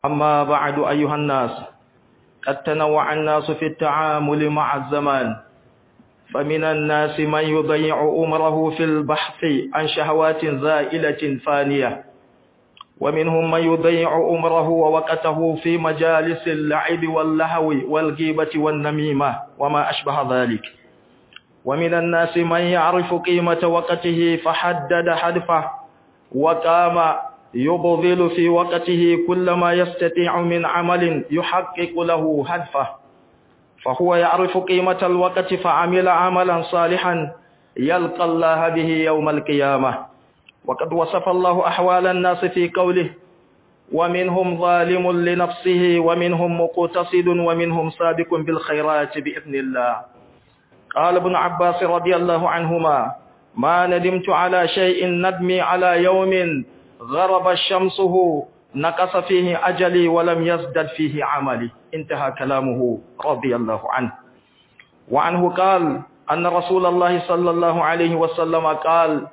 أما بعد أيها الناس قد تنوع الناس في التعامل مع الزمان فمن الناس من يضيع أمره في البحث عن شهوات زائلة فانية ومنهم من يضيع أمره ووقته في مجالس اللعب واللهو والغيبة والنميمة وما أشبه ذلك ومن الناس من يعرف قيمة وقته فحدد هدفه وقام يبذل في وقته كل ما يستطيع من عمل يحقق له هدفه فهو يعرف قيمة الوقت فعمل عملا صالحا يلقى الله به يوم القيامة وقد وصف الله أحوال الناس في قوله ومنهم ظالم لنفسه ومنهم مقتصد ومنهم سابق بالخيرات بإذن الله قال ابن عباس رضي الله عنهما ما ندمت على شيء ندمي على يوم غرب شمسه نقص فيه أجلي ولم يزدد فيه عملي انتهى كلامه رضي الله عنه وعنه قال أن رسول الله صلى الله عليه وسلم قال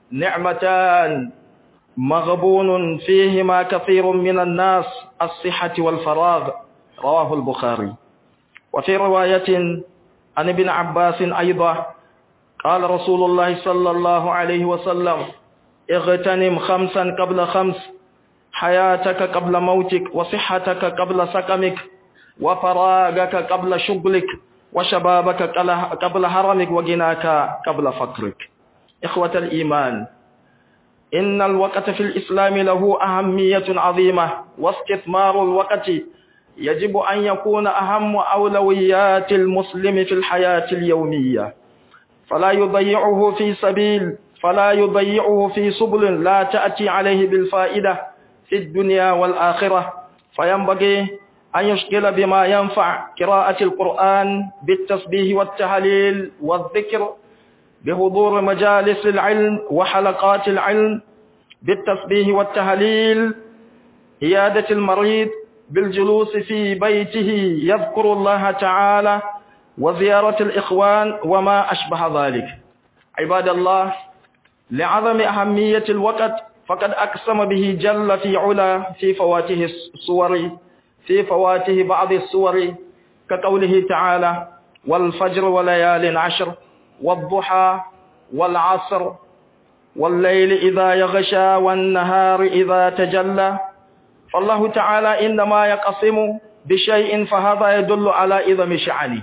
نعمتان مغبون فيهما كثير من الناس الصحة والفراغ رواه البخاري وفي رواية عن ابن عباس أيضا قال رسول الله صلى الله عليه وسلم اغتنم خمسا قبل خمس حياتك قبل موتك وصحتك قبل سقمك وفراغك قبل شغلك وشبابك قبل هرمك وغناك قبل فقرك إخوة الإيمان إن الوقت في الإسلام له أهمية عظيمة واستثمار الوقت يجب أن يكون أهم أولويات المسلم في الحياة اليومية فلا يضيعه في سبيل فلا يضيعه في سبل لا تأتي عليه بالفائدة في الدنيا والآخرة فينبغي أن يشغل بما ينفع قراءة القرآن بالتسبيح والتهليل والذكر بحضور مجالس العلم وحلقات العلم بالتسبيح والتهليل عيادة المريض بالجلوس في بيته يذكر الله تعالى وزيارة الإخوان وما أشبه ذلك عباد الله لعظم أهمية الوقت فقد أقسم به جل في علا في فواته الصور في فواته بعض الصور كقوله تعالى والفجر وليال عشر والضحى والعصر والليل إذا يغشى والنهار إذا تجلى فالله تعالى إنما يقسم بشيء فهذا يدل على إذم شعنه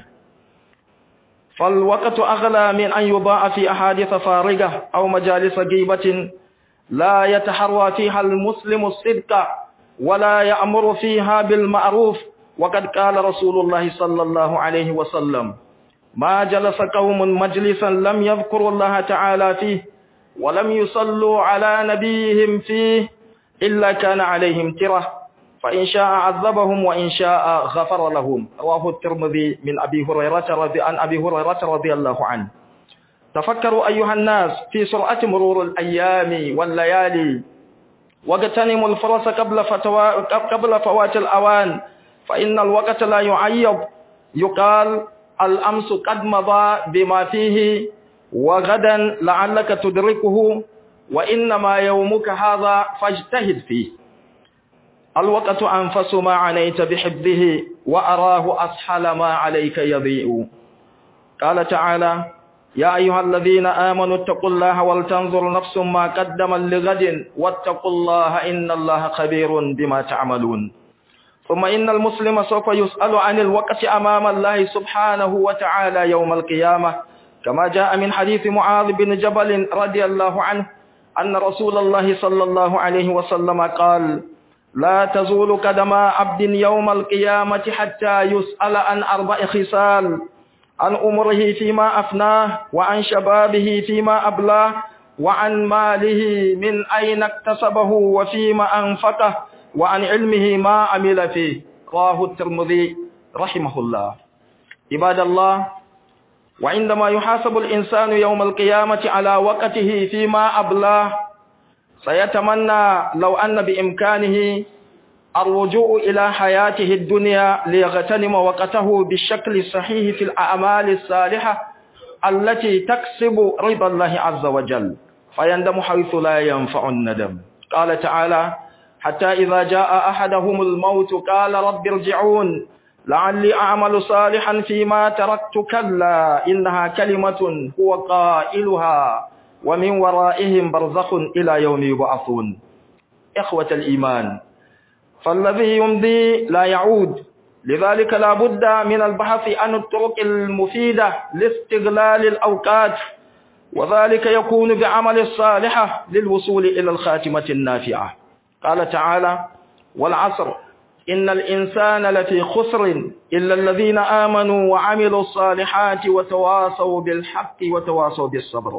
فالوقت أغلى من أن يضاع في أحاديث فارغة أو مجالس غيبة لا يتحرى فيها المسلم الصدق ولا يأمر فيها بالمعروف وقد قال رسول الله صلى الله عليه وسلم ما جلس قوم مجلسا لم يذكروا الله تعالى فيه ولم يصلوا على نبيهم فيه إلا كان عليهم تره فإن شاء عذبهم وإن شاء غفر لهم رواه الترمذي من أبي هريرة رضي عن أبي هريرة رضي الله عنه تفكروا أيها الناس في سرعة مرور الأيام والليالي واغتنموا الفرص قبل, فتوى قبل فوات الأوان فإن الوقت لا يعيب يقال الأمس قد مضى بما فيه وغدا لعلك تدركه وإنما يومك هذا فاجتهد فيه الوقت أنفس ما عنيت بحبه وأراه أسحل ما عليك يضيء قال تعالى يا أيها الذين آمنوا اتقوا الله ولتنظر نفس ما قدم لغد واتقوا الله إن الله خبير بما تعملون ثم إن المسلم سوف يسأل عن الوقت أمام الله سبحانه وتعالى يوم القيامة كما جاء من حديث معاذ بن جبل رضي الله عنه أن رسول الله صلى الله عليه وسلم قال لا تزول قدم عبد يوم القيامة حتى يسأل عن أربع خصال عن أمره فيما أفناه وعن شبابه فيما أبلاه وعن ماله من أين اكتسبه وفيما أنفقه وعن علمه ما عمل فيه رواه الترمذي رحمه الله عباد الله وعندما يحاسب الإنسان يوم القيامة على وقته فيما أبلاه سيتمنى لو أن بإمكانه الرجوع إلى حياته الدنيا ليغتنم وقته بالشكل الصحيح في الأعمال الصالحة التي تكسب رضا الله عز وجل فيندم حيث لا ينفع الندم قال تعالى حتى إذا جاء أحدهم الموت قال رب ارجعون لعلي أعمل صالحا فيما تركت كلا إنها كلمة هو قائلها ومن ورائهم برزخ إلى يوم يبعثون إخوة الإيمان فالذي يمضي لا يعود لذلك لا بد من البحث عن الطرق المفيدة لاستغلال الأوقات وذلك يكون بعمل الصالحة للوصول إلى الخاتمة النافعة قال تعالى والعصر إن الإنسان لفي خسر إلا الذين آمنوا وعملوا الصالحات وتواصوا بالحق وتواصوا بالصبر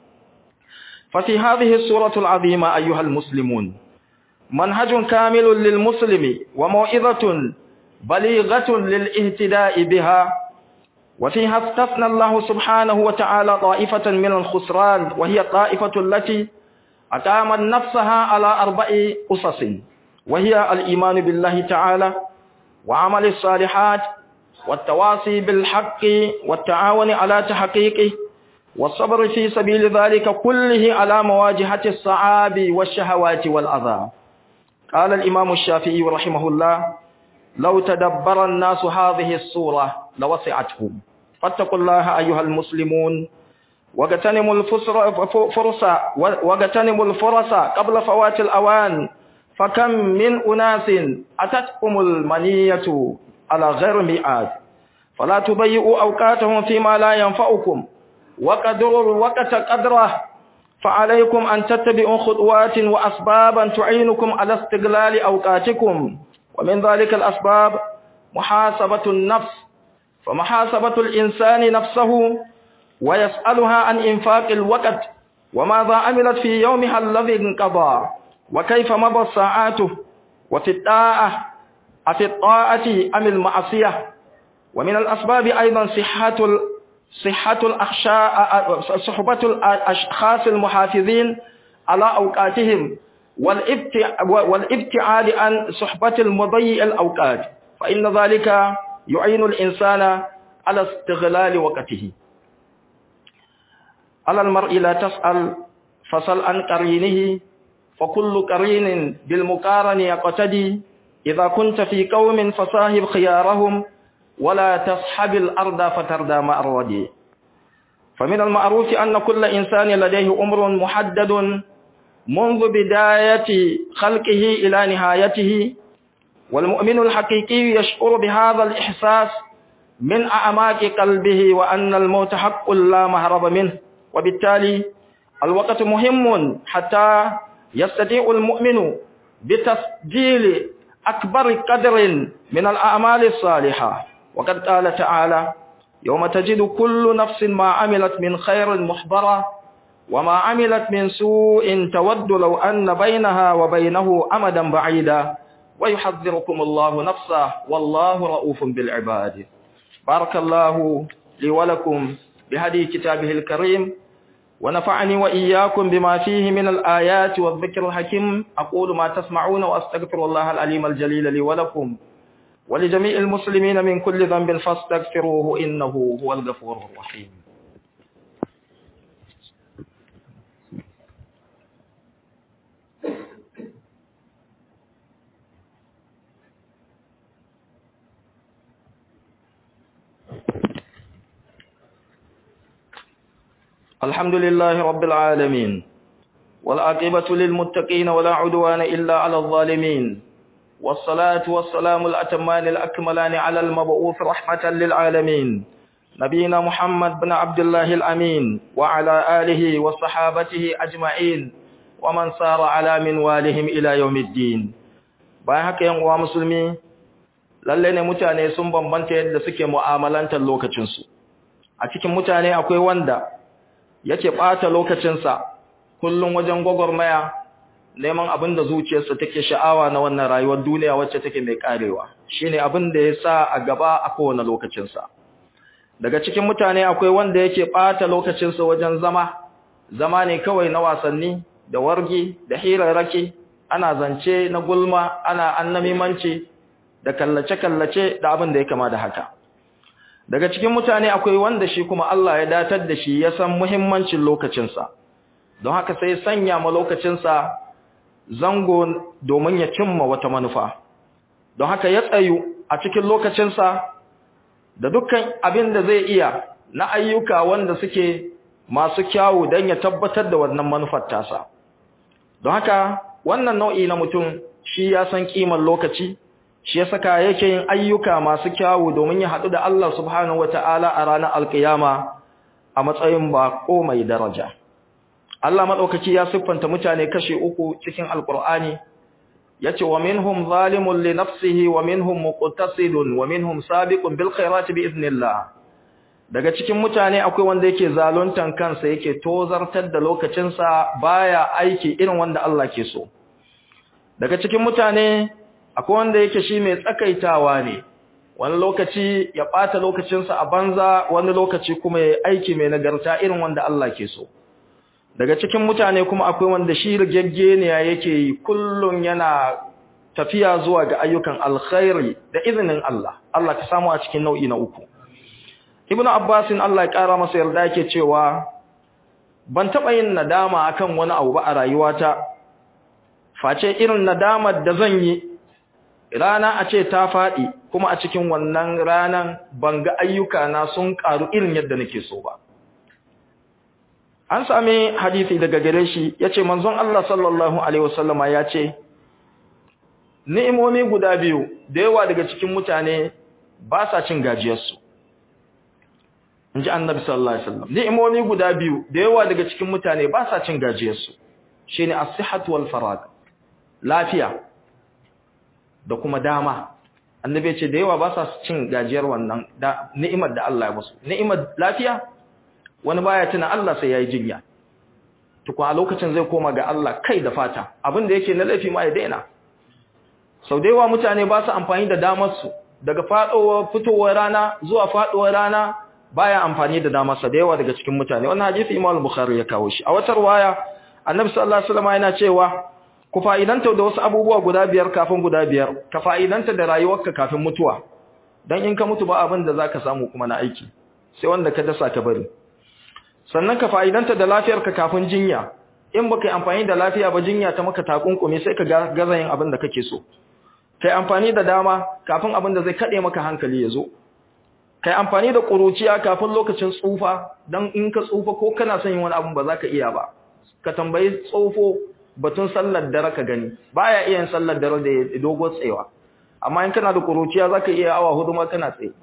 ففي هذه السورة العظيمة أيها المسلمون منهج كامل للمسلم وموعظة بليغة للاهتداء بها وفيها استثنى الله سبحانه وتعالى طائفة من الخسران وهي الطائفة التي أقامت نفسها على أربع أسس وهي الإيمان بالله تعالى وعمل الصالحات والتواصي بالحق والتعاون على تحقيقه والصبر في سبيل ذلك كله على مواجهة الصعاب والشهوات والأذى قال الإمام الشافعي رحمه الله لو تدبر الناس هذه الصورة لوسعتهم فاتقوا الله أيها المسلمون واغتنموا الفرص واغتنموا الفرص قبل فوات الأوان فكم من أناس أتتكم المنية على غير ميعاد فلا تضيئوا أوقاتهم فيما لا ينفعكم وقدروا الوقت قدره فعليكم أن تتبعوا خطوات وأسبابا تعينكم على استغلال أوقاتكم ومن ذلك الأسباب محاسبة النفس فمحاسبة الإنسان نفسه ويسألها عن إنفاق الوقت وماذا عملت في يومها الذي انقضى وكيف مضى ساعاته وفي الطاعة أفي الطاعة أم المعصية ومن الأسباب أيضا صحة صحة الأخشاء صحبة الأشخاص المحافظين على أوقاتهم والابتعاد عن صحبة المضيء الأوقات فإن ذلك يعين الإنسان على استغلال وقته على المرء لا تسأل فصل عن قرينه فكل قرين بالمقارن يقتدي إذا كنت في قوم فصاحب خيارهم ولا تصحب الأرض فتردى مع الردي فمن المعروف أن كل إنسان لديه أمر محدد منذ بداية خلقه إلى نهايته والمؤمن الحقيقي يشعر بهذا الإحساس من أعماق قلبه وأن الموت حق لا مهرب منه وبالتالي الوقت مهم حتى يستطيع المؤمن بتسجيل أكبر قدر من الأعمال الصالحة وقد قال تعالى يوم تجد كل نفس ما عملت من خير محضرة وما عملت من سوء تود لو أن بينها وبينه أمدا بعيدا ويحذركم الله نفسه والله رؤوف بالعباد بارك الله لي ولكم بهدي كتابه الكريم ونفعني وإياكم بما فيه من الآيات والذكر الحكيم أقول ما تسمعون وأستغفر الله العليم الجليل لي ولكم ولجميع المسلمين من كل ذنب فاستغفروه إنه هو الغفور الرحيم الحمد لله رب العالمين والعاقبة للمتقين ولا عدوان إلا على الظالمين والصلاة والسلام الأتمان الأكملان على المبعوث رحمة للعالمين نبينا محمد بن عبد الله الأمين وعلى آله وصحابته أجمعين ومن سار على منوالهم إلى يوم الدين bayan haka yan uwa musulmi lalle ne mutane sun bambanta yadda suke mu'amalantar lokacinsu a cikin mutane akwai wanda yake ɓata lokacinsa kullum wajen gwagwarmaya neman abin da zuciyarsa take sha'awa na wannan rayuwar duniya wacce take mai karewa shine abin da ya sa a gaba a kowane lokacinsa daga cikin mutane akwai wanda yake ɓata lokacinsa wajen zama zama ne kawai na wasanni da wargi da hirarraki ana zance na gulma ana annamimanci da kallace-kallace da abin da ya kama da haka daga cikin mutane akwai wanda shi kuma Allah ya datar da shi ya san muhimmancin lokacinsa don haka sai sanya ma lokacinsa zango domin ya cimma wata manufa don haka ya tsayu a cikin lokacinsa da dukkan abin da zai iya na ayyuka wanda suke masu kyawu don ya tabbatar da wannan manufar tasa don haka wannan nau'i na mutum shi ya san kimar lokaci shi ya saka yake yin ayyuka masu kyawu domin ya haɗu da Allah subhanahu wata'ala a ranar alkiyama a matsayin bako mai daraja Allah maɗaukaki ya siffanta mutane kashe uku cikin alkur'ani yace wa minhum zalimun li nafsihi wa minhum muqtasidun wa minhum sabiqun bil khairati bi idnillah daga cikin mutane akwai wanda yake zaluntan kansa yake tozartar da lokacinsa baya aiki irin wanda Allah ke so daga cikin mutane akwai wanda yake shi mai tsakaitawa ne wani lokaci ya ɓata lokacinsa a banza wani lokaci kuma ya aiki mai nagarta irin wanda Allah ke so daga cikin mutane kuma akwai wanda shi rigaggeniya yake yi kullum yana tafiya zuwa ga ayyukan alkhairi da izinin Allah Allah ka samu a cikin nau'i na uku Ibn Abbasin Allah ya kara masa yarda yake cewa ban taɓa yin nadama akan wani abu ba a rayuwata face irin nadamar da zan yi rana a ce ta faɗi kuma a cikin wannan ranan ban ga ayyuka na sun ƙaru irin yadda nake so ba an sami hadisi daga gare shi yace manzon Allah sallallahu alaihi wasallama yace ni'imomi guda biyu da yawa daga cikin mutane ba sa cin gajiyarsu inji annabi sallallahu alaihi wasallam ni'imomi guda biyu da yawa daga cikin mutane ba sa cin gajiyarsu shine as-sihhatu wal farag lafiya da kuma dama annabi ya ce da yawa ba sa cin gajiyar wannan da ni'imar da Allah ya musu ni'imar lafiya wani baya tuna Allah sai yayi jinya tukun a lokacin zai koma ga Allah kai da fata abin da yake na laifi ma ya daina sau da yawa mutane ba su amfani da damar su daga fadowar fitowar rana zuwa fadowar rana baya amfani da damar sa da yawa daga cikin mutane wannan hadisi Imam Bukhari ya kawo shi a wata riwaya Annabi sallallahu alaihi wasallam yana cewa ku fa'idanta da wasu abubuwa guda biyar kafin guda biyar ka fa'idanta da rayuwarka kafin mutuwa dan in ka mutu ba abin da zaka samu kuma na aiki sai wanda ka dasa ka bari sannan ka fa'idanta da lafiyarka kafin jinya in baka yi amfani da lafiya ba jinya ta maka takunkumi sai ka gaza yin abin da kake so kai amfani da dama kafin abin da zai kade maka hankali ya zo kai amfani da kuruciya kafin lokacin tsufa dan in ka tsufa ko kana son yin wani abin ba za ka iya ba ka tambayi tsofo batun sallar dare ka gani baya iya yin sallar dare da dogo tsayawa amma in kana da kuruciya zaka iya awa hudu ma kana tsaye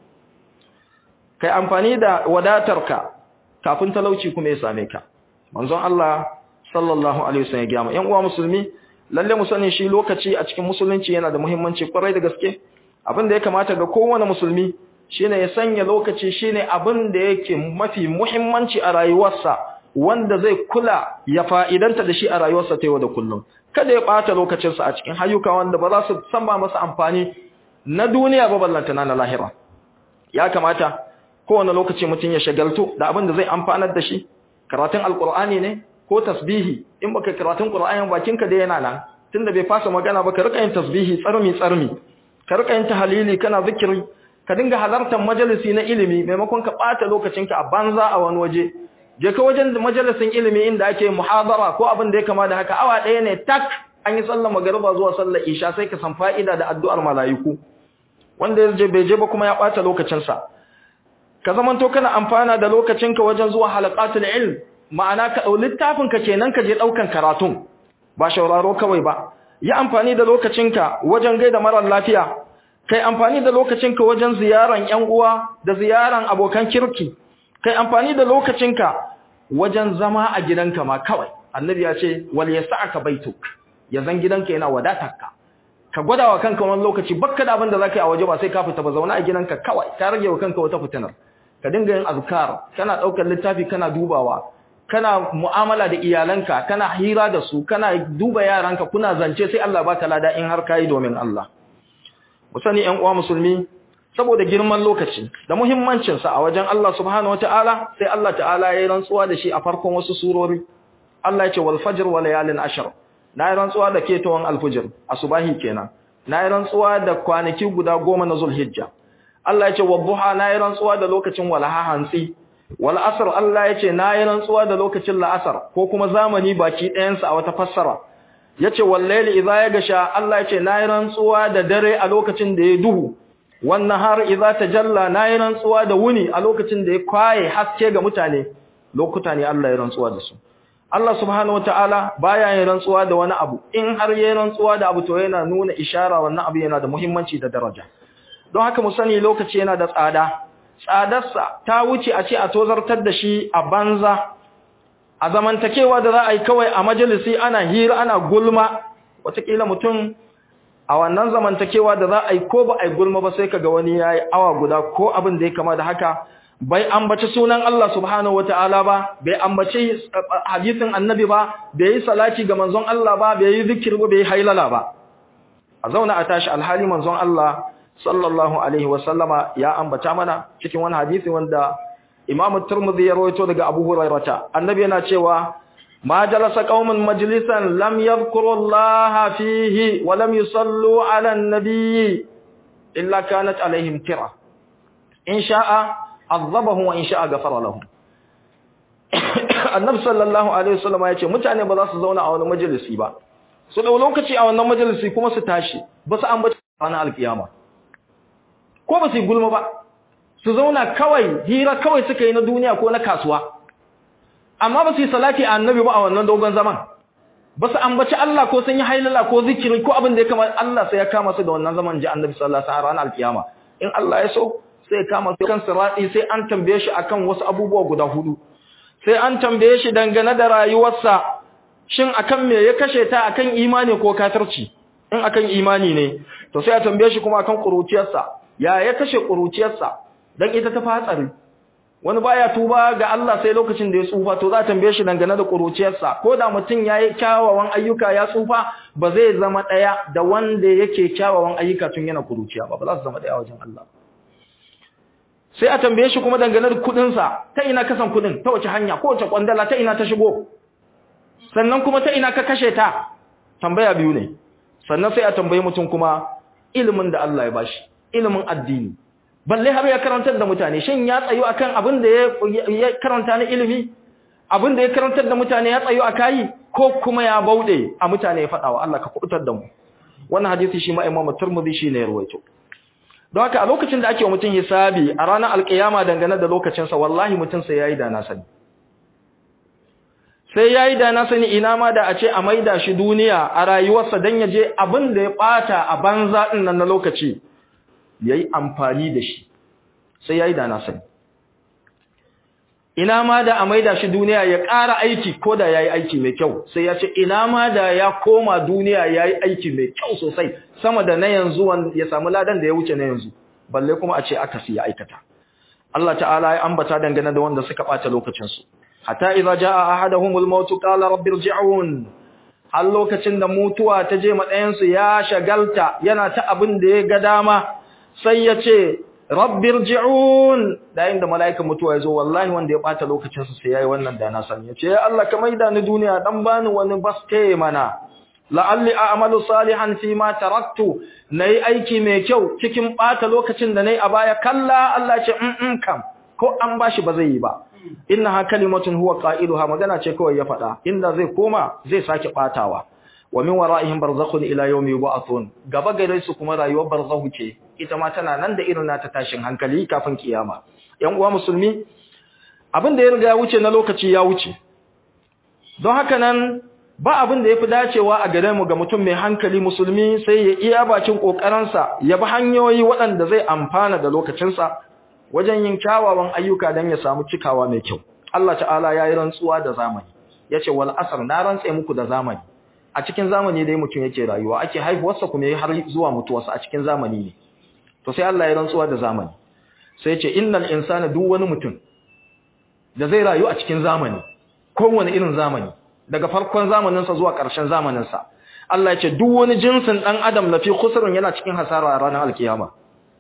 kai amfani da wadatarka kafin talauci kuma ya same ka manzon Allah sallallahu alaihi wasallam ya gama yan uwa musulmi lalle mu sani shi lokaci a cikin musulunci yana da muhimmanci kwarai da gaske abin da ya kamata ga kowane musulmi shine ya sanya lokaci shine abin da yake mafi muhimmanci a rayuwarsa wanda zai kula ya fa'idanta da shi a rayuwarsa ta yau da kullum kada ya ɓata lokacinsa a cikin hayyuka wanda ba za su san ba masa amfani na duniya ba ballanta na lahira ya kamata kowane lokaci mutum ya shagaltu da abin da zai amfanar da shi karatun alkur'ani ne ko tasbihi in baka karatun qur'ani bakinka da yana nan tunda bai fasa magana ba ka rika yin tasbihi tsarmi tsarmi ka rika yin tahlili kana zikiri ka dinga halartar majalisi na ilimi maimakon ka ɓata lokacinka a banza a wani waje je ka wajen majalisin ilimi inda ake muhadara ko abin da ya kama da haka awa ɗaya ne tak an yi sallar magariba zuwa sallar isha sai ka san fa'ida da addu'ar mala'iku wanda ya je bai je ba kuma ya ɓata lokacinsa ka zamanto kana amfana da lokacinka wajen zuwa halaqatul ilm ma'ana ka ɗau littafinka kenan ka je ɗaukan karatun ba shauraro kawai ba yi amfani da lokacinka wajen gaida marar lafiya kai amfani da lokacinka wajen ziyaran ƴan uwa da ziyaran abokan kirki kai amfani da lokacinka wajen zama a gidanka ma kawai annabi ya ce wal yasa'aka baituk yazan gidanka yana wadatarka ka gwada wa kanka wani lokaci bakka da abin da zaka yi a waje ba sai ka fita ba zauna a gidanka kawai ka rage wa kanka wata fitinar ka dinga yin azkar kana daukar littafi kana dubawa kana mu'amala da iyalanka kana hira da su kana duba yaranka kuna zance sai Allah baka lada in har kai domin Allah mu sani ƴan uwa musulmi saboda girman lokaci da muhimmancinsa a wajen Allah subhanahu wataala sai Allah ta'ala ya yi rantsuwa da shi a farkon wasu surori Allah ya ce wal fajr wa layalin ashr na yi rantsuwa da ketawan alfujr asubahi kenan na yi rantsuwa da kwanaki guda goma na zulhijja Allah ya ce wadduha na yi rantsuwa da lokacin walaha hantsi wal asr Allah ya ce na yi rantsuwa da lokacin la'asar ko kuma zamani baki ɗayansa a wata fassara yace wallahi idza ya gasha Allah yace nayi rantsuwa da dare a lokacin da ya duhu wannan har idza tajalla nayi rantsuwa da wuni a lokacin da ya kwaye haske ga mutane lokuta ne Allah ya rantsuwa da su Allah subhanahu wataala baya yin rantsuwa da wani abu in har yayin rantsuwa da abu to yana nuna ishara wannan abu yana da muhimmanci da daraja don haka mu sani lokaci yana da tsada tsadarsa ta wuce a ce a tozartar da shi a banza a zamantakewa da za a yi kawai a majalisi ana hira ana gulma wataƙila mutum a wannan zamantakewa da za a yi ko ba a yi gulma ba sai kaga wani ya yi awa guda ko abin da ya kama da haka bai ambaci sunan Allah subhanahu wata'ala ba bai ambaci hadisin annabi ba bai yi salati ga manzon Allah ba bai yi zikir ba bai yi hailala ba a zauna a tashi alhali manzon Allah sallallahu alaihi wasallama ya ambata mana cikin wani hadisi wanda Imam Tirmidhi ya rawaito daga Abu Hurairah annabi yana cewa ma jalasa qaumun majlisan lam yadhkuru Allah fihi wa lam yusallu ala an-nabi illa kanat alaihim tira in sha'a azabahu wa in sha'a ghafara lahum Annabi sallallahu alaihi wasallama yace mutane ba za su zauna a wani majalisi ba su dau lokaci a wannan majalisi kuma su tashi ba su ambata ranar alkiyama ko ba su yi gulma ba su zauna kawai hira kawai suka yi na duniya ko na kasuwa amma ba su yi salati a annabi ba a wannan dogon zaman ba su ambaci Allah ko sun yi hailala ko zikiri ko abin da ya kama Allah sai ya kama su da wannan zaman ji annabi sallallahu alaihi wasallam ranar alkiyama in Allah ya so sai ya kama su kan sirati sai an tambaye shi akan wasu abubuwa guda hudu sai an tambaye shi dangane da rayuwarsa shin akan me ya kashe ta akan imani ko kafirci in akan imani ne to sai a tambaye shi kuma akan kuruciyarsa ya ya kashe kuruciyarsa dan ita ta fatsari wani baya tuba ga Allah sai lokacin da ya tsufa to za a tambaye shi dangane da kuruciyarsa ko da mutum yayi kyawawan ayyuka ya tsufa ba zai zama daya da wanda yake kyawawan ayyuka tun yana kuruciya ba ba za su zama daya wajen Allah sai a tambaye shi kuma dangane da kudin sa ta ina kasan kudin ta wace hanya ko wace kwandala ta ina ta shigo sannan kuma ta ina ka kashe ta tambaya biyu ne sannan sai a tambaye mutum kuma ilimin da Allah ya bashi ilimin addini balle har ya karantar da mutane shin ya tsayo akan abin da ya karanta na ilimi abin da ya karantar da mutane ya tsayo akai ko kuma ya baude a mutane ya fada wa Allah ka kubutar da mu wannan hadisi shi ma Imam Tirmidhi shi ne ya rawaito don haka a lokacin da ake wa mutum hisabi a ranar alkiyama dangane da lokacin sa wallahi mutum sai yayi da na sani sai yayi da na sani ina ma da a ce a maida shi duniya a rayuwarsa dan ya je abin da ya bata a banza din nan na lokaci yayi amfani da shi sai yayi da na sani ina ma da a maida shi duniya ya ƙara aiki ko da yayi aiki mai kyau sai ya ce ina ma da ya koma duniya yayi aiki mai kyau sosai sama da na yanzu wanda ya samu ladan da ya wuce na yanzu balle kuma a ce aka siya aikata Allah ta'ala ya ambata dangane da wanda suka bata lokacin su hatta idza jaa ahaduhumul maut qala rabbi irji'un har lokacin da mutuwa ta je madayan su ya shagalta yana ta abin da ya ga dama sai ya ce rabbir ji'un da inda mala'ikan mutuwa ya zo wallahi wanda ya bata lokacin sa sai yayi wannan da na sani ya ce ya Allah ka maida ni duniya dan bani wani baske mana la'alli a'malu salihan fi ma taraktu nayi aiki mai kyau cikin bata lokacin da nayi a baya kalla Allah ya ce in kam ko an bashi ba zai yi ba innaha kalimatun huwa qailuha magana ce kawai ya faɗa inda zai koma zai sake batawa wa min wara'ihim barzakhun ila yawmi yub'athun gaba gare su kuma rayuwar barzakhu ce ita ma tana nan da irin nata tashin hankali kafin kiyama yan uwa musulmi abin da ya riga ya wuce na lokaci ya wuce don haka nan ba abin da yafi dacewa a gare mu ga mutum mai hankali musulmi sai ya iya bakin kokarinsa ya bi hanyoyi waɗanda zai amfana da lokacinsa wajen yin kyawawan ayyuka don ya samu cikawa mai kyau Allah ta'ala ya yi rantsuwa da zamani yace wal asr na rantse muku da zamani a cikin zamani dai mutum yake rayuwa ake haihuwarsa kuma yayi har zuwa mutuwarsa a cikin zamani ne to sai Allah ya rantsuwa da zamani sai ya ce innal insana duk wani mutum da zai rayu a cikin zamani kowane irin zamani daga farkon zamanin sa zuwa ƙarshen zamanin sa Allah ya ce duk wani jinsin dan adam lafi khusrun yana cikin hasara a ranar alkiyama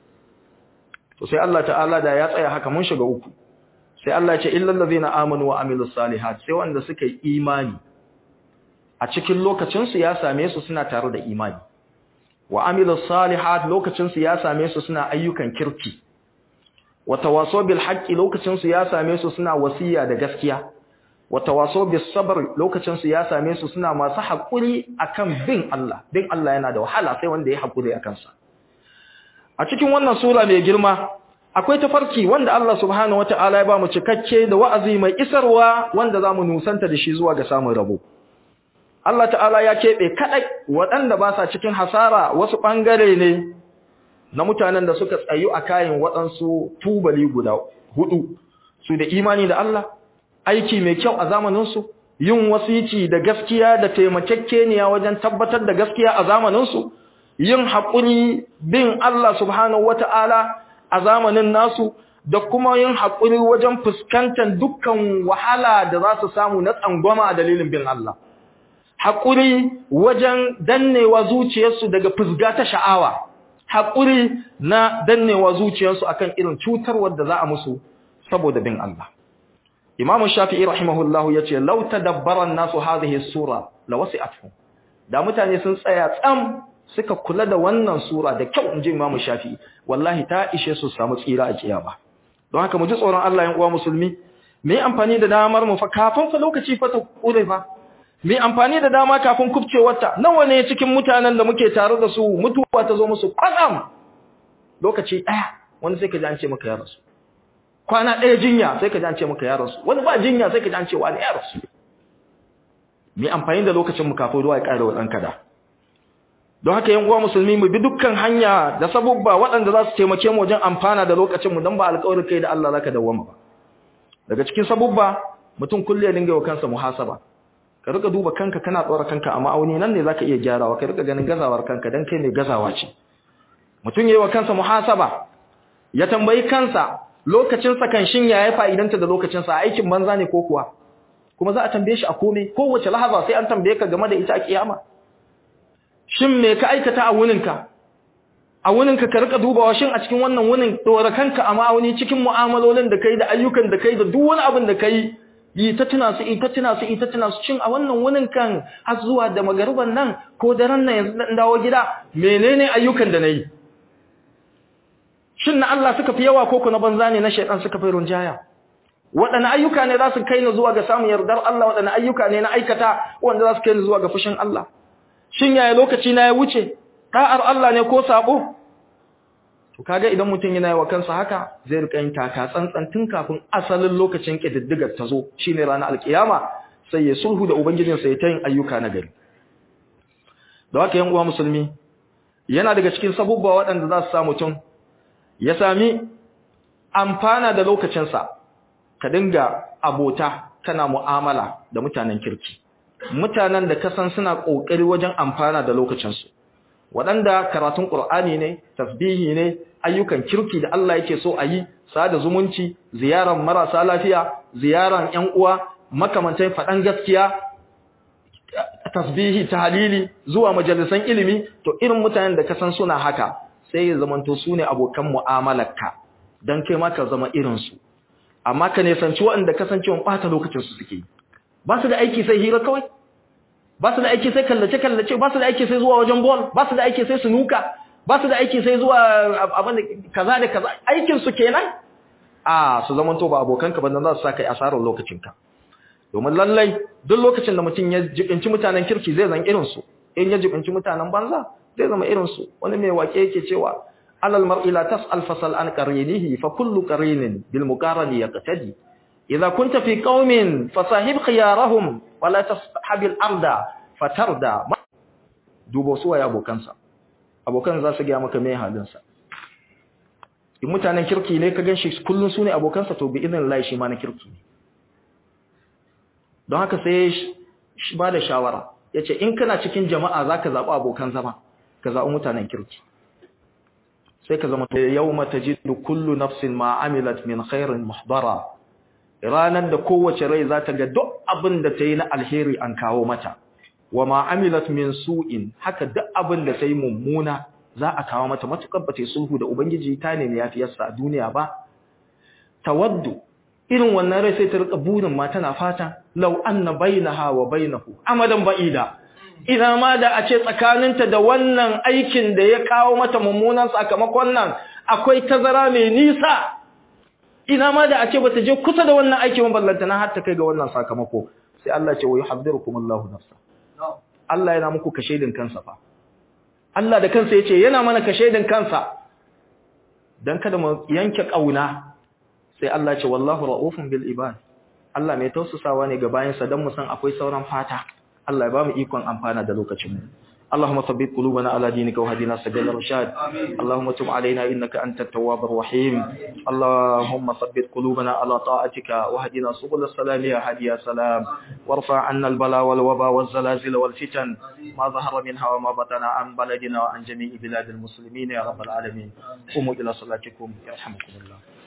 to sai Allah ta'ala da ya tsaya haka mun shiga uku sai Allah ya ce illal ladina amanu wa amilus salihat sai wanda suka yi imani a cikin lokacinsu ya same su suna tare da imani wa amilus salihat lokacinsu ya same su suna ayyukan kirki wa tawasaw bil haqqi lokacinsu ya same su suna wasiya da gaskiya wa tawasaw bis sabr lokacin su ya same su suna masu hakuri akan bin Allah bin Allah yana da wahala sai wanda ya hakuri akan sa a cikin wannan sura mai girma akwai tafarki wanda Allah subhanahu wataala ya ba mu cikakke da wa'azi mai isarwa wanda zamu nusanta da shi zuwa ga samun rabo Allah ta'ala ya keɓe kaɗai waɗanda ba sa cikin hasara wasu ɓangare ne na mutanen da suka tsayu a kayan waɗansu tubali guda hudu su da imani da Allah aiki mai kyau a zamaninsu yin wasici da gaskiya da taimakekeniya wajen tabbatar da gaskiya a zamaninsu yin haƙuri bin Allah subhanahu wata'ala a zamanin nasu da kuma yin haƙuri wajen fuskantar dukkan wahala da za su samu na tsangwama a dalilin bin Allah haƙuri wajen dannewa zuciyarsu daga fusga ta sha'awa haƙuri na dannewa zuciyarsu akan irin cutarwar da za a musu saboda bin Allah Imam Shafi'i rahimahullahu yace law tadabbara an-nasu hadhihi sura lawasi'atuhum da mutane sun tsaya tsam suka kula da wannan sura da kyau inji Imam Shafi'i wallahi ta ishe su samu tsira a kiyama don haka mu ji tsoron Allah yan uwa musulmi me amfani da damar mu fa kafin fa lokaci fa ta kure fa me amfani da dama kafin kubcewarta nawa ne cikin mutanen da muke tare da su mutuwa ta zo musu kwatsam lokaci daya wani sai ka ji an ce maka ya rasu kwana daya jinya sai ka ji an ce maka ya rasu wani ba jinya sai ka ji an ce wani ya rasu me amfani da lokacin mu kafin ruwa ya kare wa danka da don haka yan uwa musulmi mu bi dukkan hanya da sabubba waɗanda za su taimake mu wajen amfana da lokacin mu dan ba alƙawarin kai da Allah zaka dawwama ba daga cikin sabubba mutum kulle ya dinga wa kansa muhasaba ka rika duba kanka kana tsora kanka a ma'auni nan ne zaka iya gyarawa ka rika ganin gazawar kanka dan kai ne gazawa ce mutum yayi wa kansa muhasaba ya tambayi kansa lokacin sa kan shin yayi fa'idanta da lokacin sa aikin banza ne ko kuwa kuma za a tambaye shi a komai kowace lahaza sai an tambaye ka game da ita a kiyama shin me ka aikata a wuninka a wuninka ka rika dubawa shin a cikin wannan wunin dora kanka a ma'auni cikin mu'amalolin da kai da ayyukan da kai da duk wani abin da kai yi ta tuna su ita tuna su ita tuna su cin a wannan wunin kan har zuwa da magaruban nan ko daren nan yanzu dan dawo gida menene ayyukan da nayi shin na Allah suka fi yawa ko ko na banza ne na shaytan suka fi runjaya waɗanne ayyuka ne za su kai ni zuwa ga samun yardar Allah waɗanne ayyuka ne na aikata wanda za su kai ni zuwa ga fushin Allah shin yaya lokaci na ya wuce da'ar Allah ne ko sabo to kaga idan mutum yana wa kansa haka zai rika yin taka tsantsan tun kafin asalin lokacin kididdigar ta zo shine ranar alkiyama sai ya sulhu da ubangijinsa ya ta yin ayyuka na gari da haka yan uwa musulmi yana daga cikin sabubba waɗanda za su sa mutum ya sami amfana da lokacinsa ka dinga abota kana mu'amala da mutanen kirki mutanen da kasan suna kokari wajen amfana da lokacinsu waɗanda karatun Qur'ani ne tasbihi ne ayyukan kirki da Allah yake so a yi sada zumunci ziyaran marasa lafiya ziyaran ƴan uwa makamantan faɗan gaskiya tasbihi tahlili zuwa majalisan ilimi to irin mutanen da kasan suna haka sai ya zamanto su ne abokan mu'amalarka dan kai ma ka zama irin su amma ka ne sanci waɗanda kasancewa ɓata lokacin su suke ba su da aiki sai hira kawai ba su da aiki sai kallace-kallace ba su da aiki sai zuwa wajen bol ba su da aiki sai sunuka ba su da aiki sai zuwa abin da kaza da kaza aikin su kenan a su zaman to ba abokanka ba dan za su saka asarar lokacinka domin lallai duk lokacin da mutum ya jibinci mutanen kirki zai zan irin su in ya jibinci mutanen banza zai zama irin su wani mai wake yake cewa alal mar'i la tas'al fasal an qarinihi fa kullu qarinin bil muqarani yaqtadi idza kunta fi qaumin fasahib khiyarahum wala tashabil arda fatarda dubo su waye abokansa abokan za su ga maka mai halinsa in mutanen kirki ne ka ganshi kullun su ne abokansa to bi idan Allah shi ma na kirki ne don haka sai shi ba da shawara yace in kana cikin jama'a zaka zabi abokan zama ka zabi mutanen kirki sai ka zama yawma tajidu kullu nafsin ma amilat min khairin muhdara ranan da kowace rai za ta ga duk abin da ta yi na alheri an kawo mata wa ma amilat min su'in haka duk abin da ta yi mummuna za a kawo mata matukar ba ta yi sulhu da ubangiji ta ne ya fi yasa a duniya ba tawaddu irin wannan rai sai ta rika burin ma tana fata law anna bainaha wa bainahu amadan ba'ida ina ma da a ce tsakaninta da wannan aikin da ya kawo mata mummunan sakamakon nan akwai tazara mai nisa ina ma da a ce bata je kusa da wannan aiki ban ballanta na har ta kai ga wannan sakamako sai Allah ce wa yuhadhdhirukumullahu nafsa Allah yana muku kashedin kansa fa Allah da kansa yace yana mana kashedin kansa dan kada mu yanke kauna sai Allah ce wallahu raufun bil ibad Allah mai tausasawa ne ga bayansa dan mu san akwai sauran fata Allah ya ba mu ikon amfana da lokacin mu اللهم ثبت قلوبنا على دينك وهدنا سبيل الرشاد اللهم تب علينا إنك أنت التواب الرحيم اللهم ثبت قلوبنا على طاعتك وهدنا سبل السلام يا هادي يا سلام وارفع عنا البلاء والوباء والزلازل والفتن ما ظهر منها وما بطن عن بلدنا وعن جميع بلاد المسلمين يا رب العالمين قوموا إلى صلاتكم يرحمكم الله